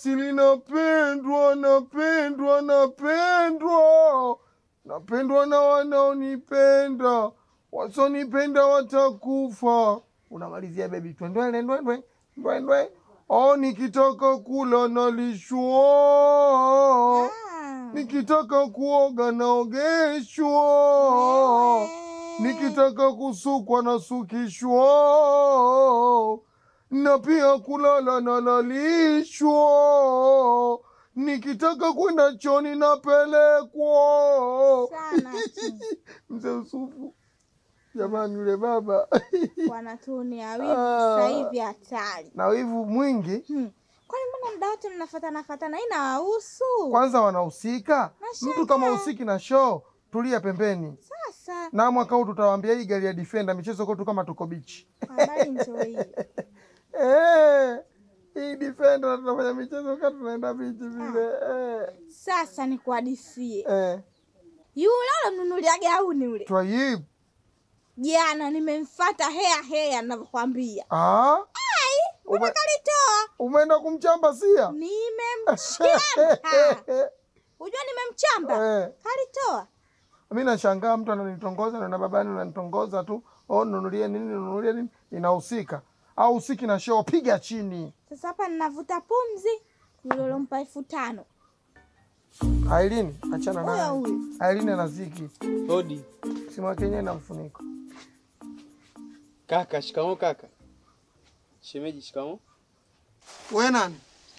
asili, napendwa, napendwa, napendwa, napendwa na wanaonipenda, wasonipenda watakufa. Unamalizia bebi, twendwele ndwendwe ndwendwe. Oh, nikitaka kula nalishwa, Ah. nikitaka kuoga naogeshwa, nikitaka kusukwa nasukishwa, na pia kulala nalalishwa, nikitaka kwenda choni napelekwa. Sana tu. Mzee Usufu, jamani, yule baba Wanatuonea wivu Ah. sasa hivi hatari. na wivu mwingi. Hmm. Kwani mbona muda wote mnafatana fatana? Ina wahusu Kwanza wanahusika, Nashangaa. mtu kama husiki na show, tulia pembeni. sasa. Na mwaka huu tutawaambia hii gari ya Defender michezo kwetu kama tuko bichi. Habari ndio hii. Eh, hii Defender na tunafanya michezo kama tunaenda bichi vile. Eh, Sasa nikuhadisie, eh, yule alomnunulia gauni yule, Twayib. jana nimemfata hea hea, navyokwambia Ah, ume, kalitoa, umeenda kumchamba sia? nimemchamba. Unajua nimemchamba, Eh, kalitoa. mi nashangaa mtu ananitongoza na babani unanitongoza tu. Oh, nunulie nini, nunulie nini? Inahusika. Au husiki na show, piga chini. Sasa hapa ninavuta pumzi, yule ulompa elfu tano Ailini, achana huyo naye. huyo. Ailini ana ziki. Hodi Simu yake yenyewe na mfuniko. kaka. Shikamo kaka. Shemeji, shikamo. We nani?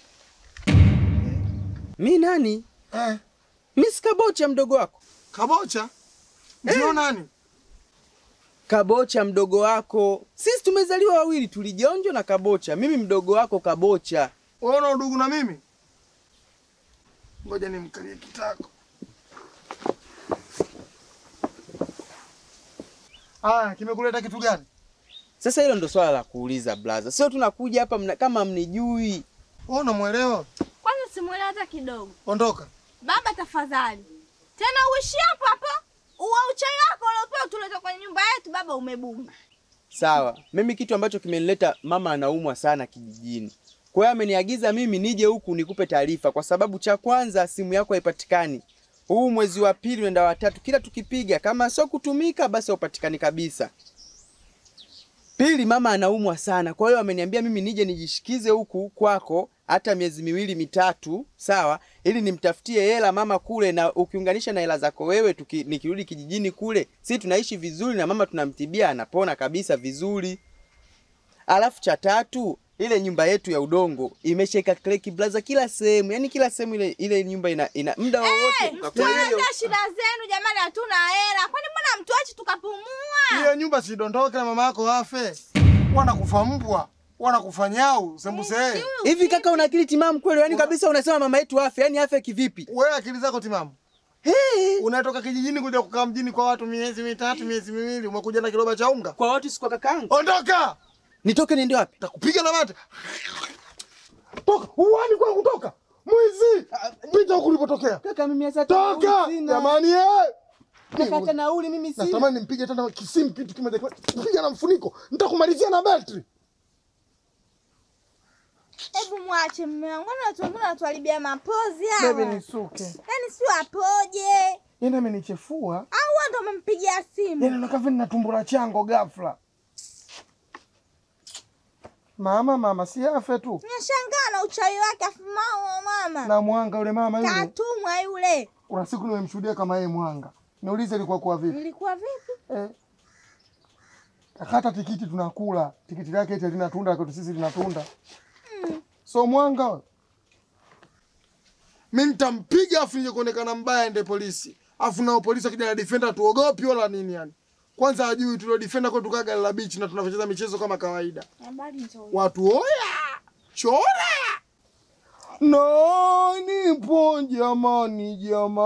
Mi nani? Eh, Mi si Kabocha mdogo wako. Kabocha? Ndio nani? Kabocha mdogo wako. Sisi tumezaliwa wawili, tulijonjo na Kabocha. Mimi mdogo wako Kabocha. Wewe una udugu na mimi? Ngoja nimkalie kitako. Aya, kimekuleta kitu gani? Sasa hilo ndo swala la kuuliza blaza, sio tunakuja hapa mna, kama mnijui. Wewe unamwelewa? Kwanza simuelewa hata kidogo. Ondoka. Baba tafadhali, tena uishi hapo hapo, uwa uchai wako uliopewa tuleta kwenye nyumba yetu. Baba umebuma. Sawa, mimi kitu ambacho kimenileta, mama anaumwa sana kijijini, kwa hiyo ameniagiza mimi nije huku nikupe taarifa, kwa sababu cha kwanza simu yako haipatikani. Huu mwezi wa pili unaenda watatu, kila tukipiga kama sio kutumika, basi haupatikani kabisa. Pili, mama anaumwa sana, kwa hiyo ameniambia mimi nije nijishikize huku kwako hata miezi miwili mitatu, sawa, ili nimtafutie hela mama kule, na ukiunganisha na hela zako wewe, tuki, nikirudi kijijini kule, si tunaishi vizuri na mama tunamtibia, anapona kabisa vizuri. Alafu cha tatu, ile nyumba yetu ya udongo imeshika kleki blaza kila sehemu, yani kila sehemu ile ile nyumba ina, ina muda wowote kwa hiyo Tuelezea shida zenu jamani, hatuna hela. Kwani mbona mtuachi tukapumua? Hiyo nyumba sidondoke na mama yako afe. Wanakufa mbwa, wanakufa nyau, sembuse. hivi kaka, una akili timamu kweli? Yani kabisa unasema mama yetu afe, yani afe kivipi? Wewe akili zako timamu. Hey. Unatoka kijijini kuja kukaa mjini kwa watu miezi mitatu, miezi miwili, umekuja na kiroba cha unga. Kwa watu si kwa kakaangu. Ondoka! Nitoke niende wapi? Takupiga na mate. Toka, uani kwa kutoka. Mwizi. Pita huku ulipotokea. Kaka mimi sasa Toka! Jamani eh. Kaka hata nauli mimi sina. Natamani nimpige tena kisimu kitu kimoja. Piga na mfuniko. Nitakumalizia na betri. Hebu mwache mme wangu, kwani watu wengine wanatuharibia mapozi hawa. Bebe nisuke. Yaani si wapoje? Yeye amenichefua. Au wewe ndo umempigia simu? Yaani nakaa vile na tumbo la chango ghafla. Mama, mama si afe tu. Nashangaa na uchawi wake, afu mama mama Na mwanga yule mama yule. katumwa yule. Kuna siku nimemshuhudia kama yeye mwanga. Niulize ilikuwa kwa vipi? Ilikuwa vipi? Eh. Hata tikiti tunakula. Tikiti lake eti lina tunda kwetu sisi lina tunda. So mwanga. we. Mimi nitampiga afu nije kuonekana mbaya ende polisi. Afu nao polisi akija na defender tuogopi wala nini yani. Kwanza hajui tulio defender kwetu kaa gari la beach na tunacheza michezo kama kawaida. Habari ndio. Watu oya! Chora! No, nipo jamani,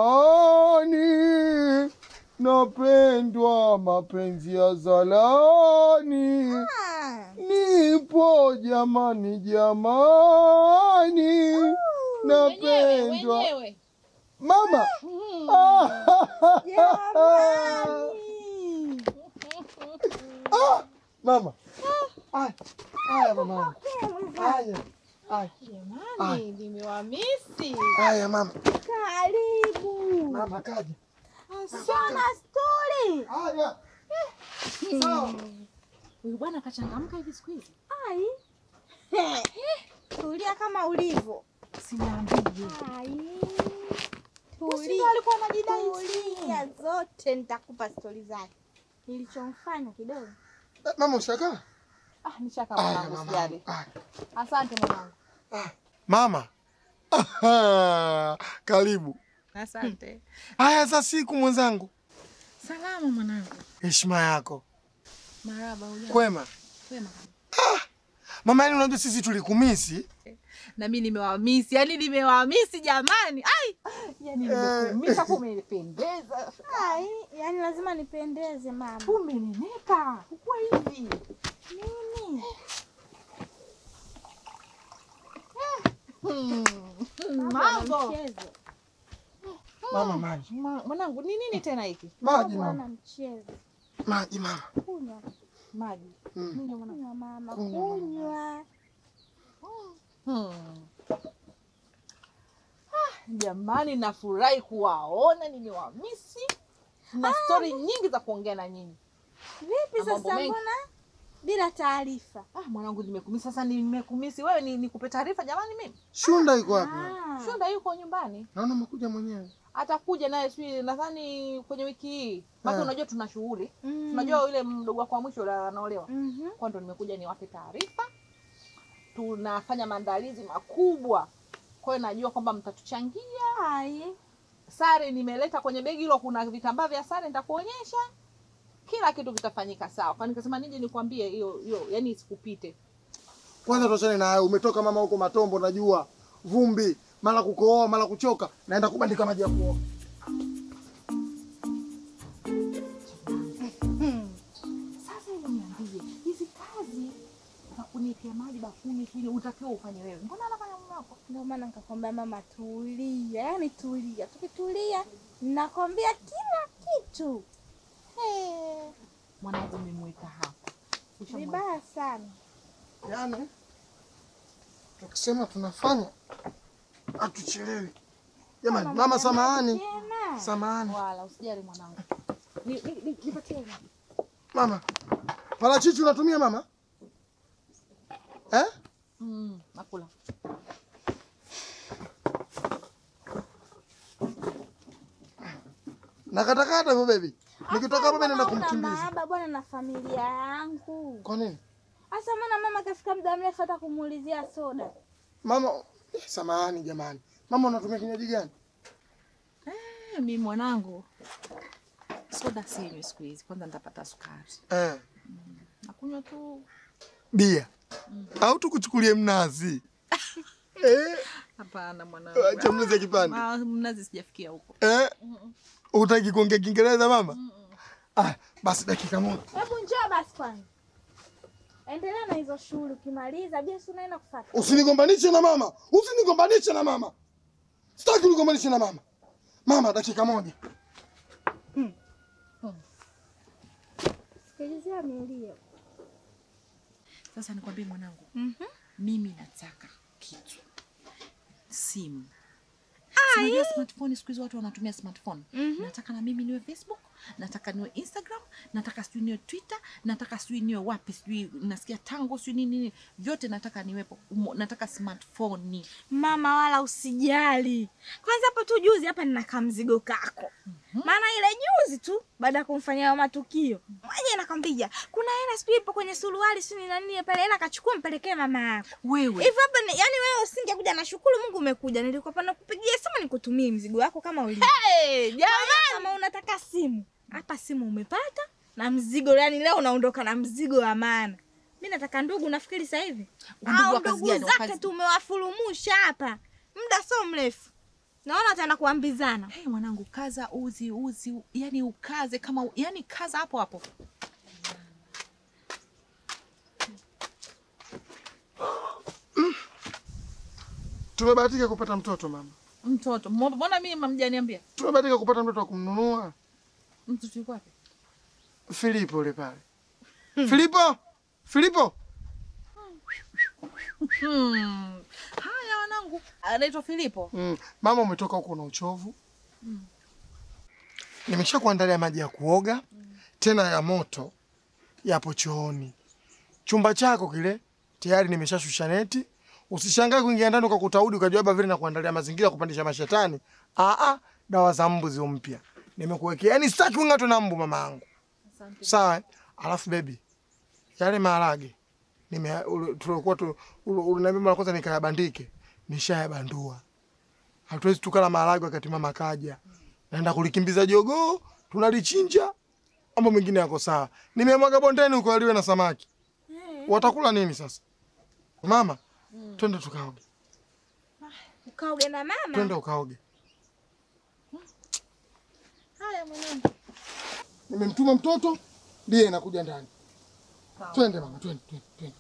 jamani, napendwa mapenzi ya zalani. Ah, Nipo jamani, jamani, napendwa mama. Ah, jamani. ah, mama. Aya, aya mama. Aya. Aya. Jamani, nimewamisi. Haya mama. Karibu. Mama kaja. Sana stori. Haya. Sawa. Huyu bwana kachangamka hivi siku hizi. Ai. Tulia kama ulivyo. Sinaambie. Ai. Usindo alikuwa anajidai Tulia zote nitakupa stori zake. Nilichomfanya kidogo. Eh, Mama ushakaa? Ah, nishaka Haya mwanangu mama. sijali. Haya. Asante mwanangu. Mama. Aha, Karibu. Asante. Haya za siku mwenzangu. Salama mwanangu. Heshima yako. Maraba hujambo? Kwema. Kwema. Mama, yani unajua sisi tulikumisi. Na mimi nimewamisi, yani nimewamisi jamani. Ai! Yani nimekumisa kumenipendeza. Ai, yani lazima nipendeze mama. Umeneneka. Ukua hivi. Nini? Mambo. Mchezo. Mama maji. Ma- Mwanangu, ni nini tena hiki? Maji Bwana mama. mchezo. Maji mama. Kunywa. Maji. Mm. Kunywa mwanangu. Kunywa mama. Kunywa, mama. Kunywa. Hmm. Ah, Jamani, nafurahi kuwaona, nimewamisi na stori nyingi za kuongea na nyinyi. Vipi Na mambo sasa mengi. mbona bila taarifa? Ah, mwanangu, nimekumisi sasa, nimekumisi wewe, ni nikupe taarifa jamani. Mimi Shunda iko wapi? Ah. Shunda yuko nyumbani, Naona umekuja mwenyewe. atakuja naye sijui, nadhani kwenye wiki hii, maana Ah. unajua tuna shughuli, Mm. unajua yule mdogo wako wa mwisho yule anaolewa, Mhm. kwa ndo nimekuja niwape taarifa. Tunafanya maandalizi makubwa, kwa hiyo najua kwamba mtatuchangia Ai. sare nimeleta kwenye begi hilo, kuna vitambaa vya sare nitakuonyesha, kila kitu kitafanyika sawa. Kwa nikasema nije nikwambie hiyo hiyo, yani isikupite. Kwanza tuachane na hayo. Umetoka mama huko Matombo, najua vumbi, mara kukohoa, mara kuchoka. Naenda kubandika maji ya kuoga. Sasa hebu niambie, hizi kazi za kunitia maji bafuni sijui utakiwa ufanye wewe, mbona anafanya mume wako? Ndio maana nikakwambia mama, tulia, yaani tulia. Tukitulia nakwambia kila kitu. Hey, mwanangu umemweka hapa Ushamweka. Vibaya sana. Yaani tukisema tunafanya hatuchelewi. Jamani, mama samahani. Tena. Samahani. Wala usijali mwanangu, Ni- ni- ni- nipatie hiyo. Mama. Parachichi unatumia mama? Eh? Mm, nakula. Nakatakata hivyo baby. Nikitoka hapa mimi naenda Mbona una kumkimbiza. mahaba bwana na familia yangu. Kwa nini? Asa mbona mama kafika muda mrefu hata kumuulizia soda? Mama, eh, samahani jamani. Mama unatumia kinywaji gani? Eh, mimi mwanangu soda sinywi siku hizi, kwanza nitapata sukari. Eh, Nakunywa tu bia. Au tukuchukulie mnazi? eh, hapana mwanangu. acha mnazi ya kipande. Ah, mnazi sijafikia huko. Eh? Utaki kuongea Kiingereza mama? Ah, basi dakika moja. Hebu njoo basi kwanza. Endelea na hizo shughuli ukimaliza bia si unaenda kufuata. Usinigombanishe na mama. Usinigombanishe na mama. Sitaki unigombanishe na mama. Mama, dakika moja. Sikilizia milio. Sasa nikwambie mwanangu, Mhm. mimi nataka kitu simu. Si Unajua smartphone siku hizi watu wanatumia smartphone. Nataka na mimi niwe Facebook, nataka niwe Instagram, nataka sijui niwe Twitter, nataka sijui niwe wapi, sijui nasikia tango sijui nini nini, vyote nataka niwepo. Umo- Nataka smartphone. Mama wala usijali. Kwanza hapo tu juzi hapa nina kamzigo kako. Maana ile juzi tu baada ya kumfanyia hayo matukio. Mwenye nakwambia kuna hela sijui ipo kwenye suruali sijui na nini pale hela kachukua mpelekee mama yako. Wewe Hivyo hapa ni, yani wewe usingekuja na shukuru Mungu umekuja. Nilikuwa pana kupigia simu nikutumie mzigo wako kama ulivyo. hey, jamani, Kama unataka simu, hapa simu umepata na mzigo yani leo unaondoka na mzigo wa maana. Mimi nataka ndugu nafikiri sasa hivi. Ndugu Au wa kazi ndugu gani? Wa zake kazi- tumewafurumusha hapa. Muda sio mrefu. Naona ataenda kuambizana. hey, mwanangu kaza uzi uzi, yani ukaze kama yani kaza hapo hapo. Tumebahatika kupata mtoto mama. Mtoto, mbona mimi mjaniambia? Tumebahatika kupata mtoto wa kumnunua. Mtoto yuko wapi? Filipo ule pale. Filipo! Filipo! Hmm. Haya wanangu, anaitwa Filipo. Mm. Mama umetoka huko na uchovu. Nimesha kuandalia maji ya kuoga tena ya moto yapo chooni. Chumba chako kile tayari nimeshashusha neti. Usishangae kuingia ndani ukakuta udi ukajua baba vile na kuandalia mazingira ya kupandisha mashetani. Ah ah, dawa za mbu zio mpya. Nimekuwekea. Yaani sitaki ung'atwe na mbu mama yangu. Sawa? eh? Alafu baby, yale maharage nime ule- tulikuwa tu ule- uliniambia mara kwanza nikayabandike. Nishayabandua. Hatuwezi tukala maharage wakati mama kaja. Naenda kulikimbiza jogoo, tunalichinja. Mambo mengine yako sawa. Nimemwaga bondeni huko aliwe na samaki. Watakula nini sasa? Mama, twende tukaoge. Ukaoge na mama. Twende ukaoge. Haya mwanangu. Nimemtuma mtoto ndiye anakuja ndani. Twende mama, twende, twende, twende.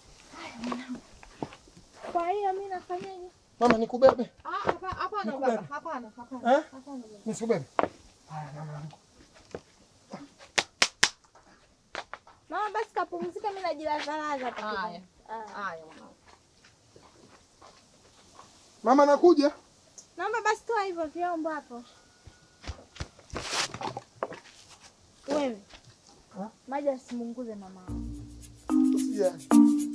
Kwa hiyo mimi nafanyaje? Mama nikubebe. Ah, hapa- hapana Nikubebe. baba, hapana, hapana. Eh? Nisikubebe. Haya mama. Mama basi kapumzika, mimi najilazalaza hapa. Haya. kidogo. Ah. Haya mwanangu. Mama nakuja. Naomba basi toa hivyo vyombo hapo. Wewe. Ha? Maji asimunguze mama. wangu. Usijali.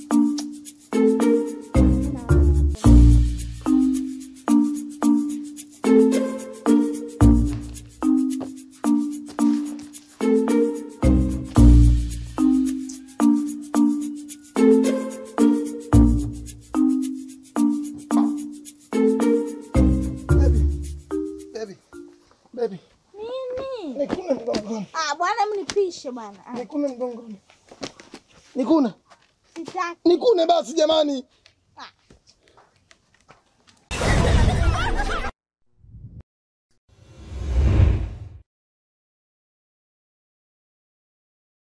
Baby. Baby. Baby. Nini? Nikune mgongoni. Ah, bwana mnipishe bwana. Ah, Nikune mgongoni. Nikune. Sitaki. Nikune basi jamani.